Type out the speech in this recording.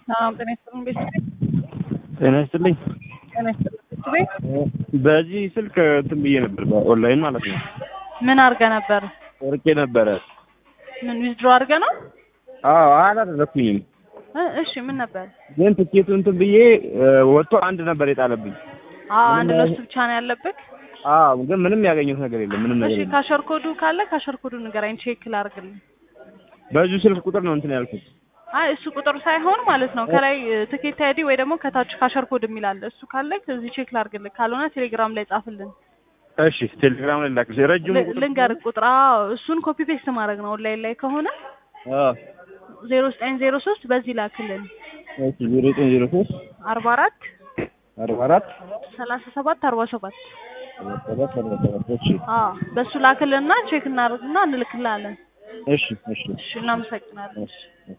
ሰላም ጤና ይስጥልኝ ቤተሰቤ ጤና ይስጥልኝ። ጤና ይስጥልኝ ቤተሰቤ በዚህ ስልክ እንትን ብዬ ነበር በኦንላይን ማለት ነው። ምን አድርገህ ነበር? ወርቄ ነበረ። ምን ዊዝድሮ አድርገህ ነው? አዎ አላደረኩኝም፣ እ እሺ ምን ነበር? ግን ትኬቱ እንትን ብዬ ወጥቶ አንድ ነበር የጣለብኝ። አዎ አንድ ለሱ ብቻ ነው ያለብህ። አዎ ግን ምንም ያገኘሁት ነገር የለም። ምንም ነገር እሺ የለም። ካሸር ኮዱ ካለ ካሸር ኮዱ ንገረኝ፣ ቼክ ላድርግልኝ። በዚሁ ስልክ ቁጥር ነው እንትን ያልኩት። አይ እሱ ቁጥር ሳይሆን ማለት ነው ከላይ ትኬት አይዲ ወይ ደግሞ ከታች ካሸር ኮድ የሚል አለ። እሱ ካለ እዚህ ቼክ ላድርግልህ፣ ካልሆነ ቴሌግራም ላይ ጻፍልን። እሺ ቴሌግራም ላይ ላክልሽ። ረጅሙ ል- ቁጥር ልንገርህ ቁጥር። አዎ እሱን ኮፒ ፔስት ማድረግ ነው። ኦንላይን ላይ ከሆነ አዎ ዜሮ ዘጠኝ ዜሮ ሶስት በዚህ ላክልን እሺ ዜሮ ዘጠኝ ዜሮ ሶስት አርባ አራት አርባ አራት ሰላሳ ሰባት አርባ ሰባት ሰባት አርባ ሰባት እሺ አዎ በሱ ላክልንና ቼክ እናደርግና እንልክልሃለን። እሺ እሺ እሺ እናመሰግናለን። እሺ